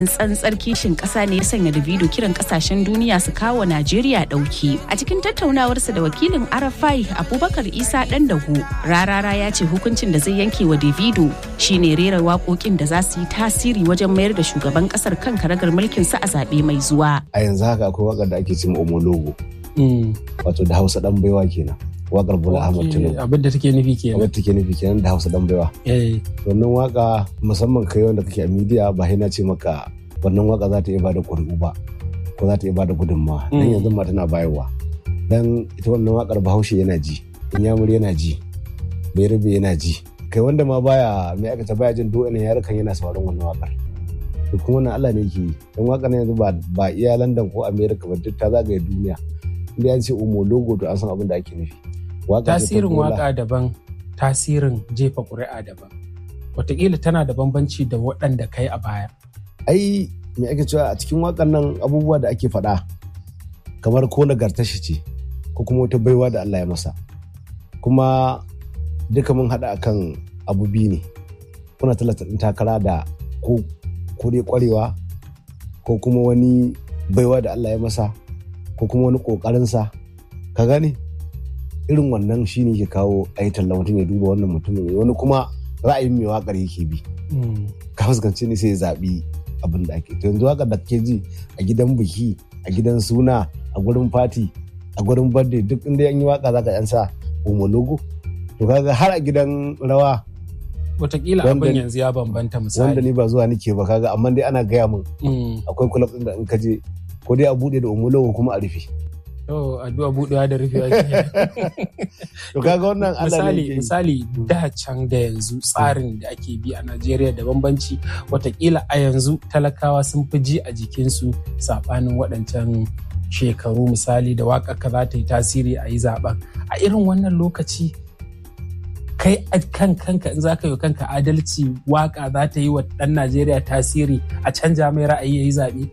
tsantsar kishin ƙasa ne ya sanya Davido kiran ƙasashen duniya su kawo Najeriya ɗauki. A cikin tattaunawarsa da wakilin Arafai Abubakar Isa ɗan dahu, Rarara ya ce hukuncin da zai yanke wa Davido shine rera waƙoƙin da za su yi tasiri wajen mayar da shugaban ƙasar kan karagar mulkin sa a zaɓe mai zuwa. A yanzu haka akwai waƙar da ake cin Omologo. Wato da Hausa ɗan baiwa kenan. Waƙar Bola Ahmad Tinubu. Abin da take nufi kenan. Abin da take nufi kenan da Hausa ɗan baiwa. Wannan waƙa musamman kai wanda kake a midiya ba na ce maka wannan waka za ta iya bada ƙuri'u ba ko za ta iya bada gudunmawa dan yanzu ma tana bayarwa dan ita wannan wakar bahaushe yana ji inyamur yana ji bayarbe yana ji kai wanda ma baya mai aka ta baya jin do ina yarukan yana sauraron wannan wakar to kuma wannan Allah ne yake yi dan wakar yanzu ba ba iya London ko America ba duk ta zagaye duniya inda an ce umo logo to an san abin da ake nufi tasirin waka daban tasirin jefa ƙuri'a daban wataƙila tana da bambanci da waɗanda kai a baya ai me ake cewa a cikin wakan nan abubuwa da ake faɗa kamar ko nagartar shi ce ko kuma wata baiwa da Allah ya masa kuma duka mun haɗa akan abu biyu ne kuna talata ɗin takara da ko ko dai ƙwarewa ko kuma wani baiwa da Allah ya masa ko kuma wani ƙoƙarinsa ka gane irin wannan shi ne ke kawo a yi talla mutum ya duba wannan mutumin wani kuma ra'ayin mai waƙar yake bi ka fuskanci ne sai ya zaɓi abin da ake yanzu haka da ke ji a gidan biki a gidan suna a gurin fati a gurin birthday duk inda yan yi waka zaka yan sa logo to kaga har a gidan rawa Wataƙila abin yanzu ya bambanta misali wanda ni ba zuwa nike ba kaga amma dai ana gaya min akwai kulab din da in ka je ko dai a bude da logo kuma a rufe Oh, addu'a buɗewa da rufewa To kaga wannan misali misali da can da yanzu tsarin da ake bi a Najeriya da bambanci watakila a yanzu talakawa sun fi ji a jikinsu saɓanin waɗancan shekaru misali da waƙa ka za ta yi tasiri a yi zaɓen a irin wannan lokaci kai a kan kanka in za ka yi kanka adalci waƙa za ta yi wa ɗan Najeriya tasiri a canja mai ra'ayi ya yi zaɓe.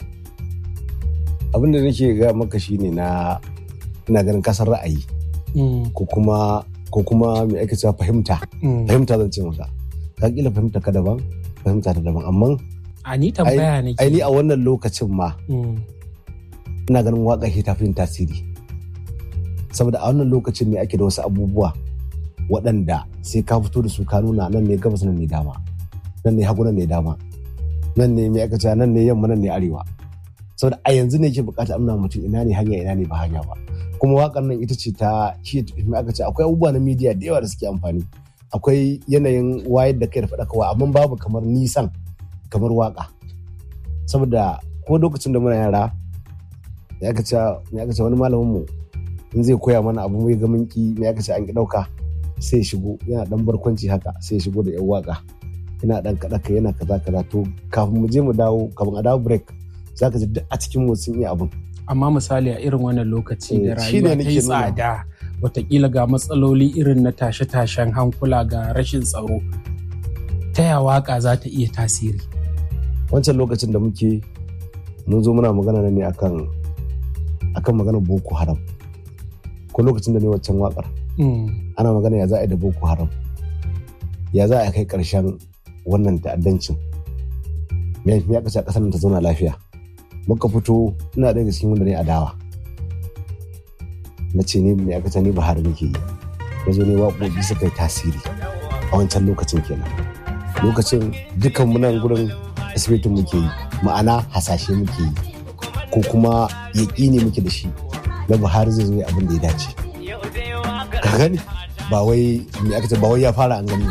abin da nake ga maka shine na ina ganin kasar ra'ayi ko kuma ko kuma me ake cewa fahimta fahimta zan ce maka ka kila fahimta ka daban fahimta ta daban amma a ni tambaya ne ai ni a wannan lokacin ma ina ganin waka ke tafi tasiri saboda a wannan lokacin ne ake da wasu abubuwa waɗanda sai ka fito da su ka nuna nan ne gabas nan ne dama nan ne hagu nan ne dama nan ne me aka cewa nan ne yamma nan ne arewa saboda a yanzu ne ke bukata amna mutum ina ne hanya ina ne ba hanya ba kuma wakar nan ita ce ta shi aka ce akwai abubuwa na media da yawa da suke amfani akwai yanayin wayar da kai da faɗakarwa amma babu kamar nisan kamar waka saboda ko lokacin da muna yara ya aka ce wani malamin mu in zai koya mana abu mai gamin ki me aka ce an ki dauka sai shigo yana dan barkwanci haka sai shigo da yan waka yana dan kaɗa yana kaza kaza to kafin mu je mu dawo kafin a dawo break za ka ji duk a cikin motsin iya abin. Amma misali a irin wannan lokaci da rayuwa ta yi tsada watakila ga matsaloli irin na tashe-tashen hankula ga rashin tsaro ta ya waka za ta iya tasiri. Wancan lokacin da muke mun zo muna magana ne akan akan maganar Boko Haram. Ko lokacin da ne waccan wakar. Ana magana ya za a yi da Boko Haram. Ya za a kai ƙarshen wannan ta'addancin. Me ya kashe ƙasar ta zauna lafiya. muka fito ina daga cikin wanda ne adawa na ce ne mai aka ne Buhari nake yi na zo ne waƙoƙi suka yi tasiri a wancan lokacin kenan lokacin dukkan munan gurin asibitin muke yi ma'ana hasashe muke yi ko kuma yaƙi ne muke da shi na Buhari zai zo abin da ya dace ka gani ba wai me aka ce ba wai ya fara an gani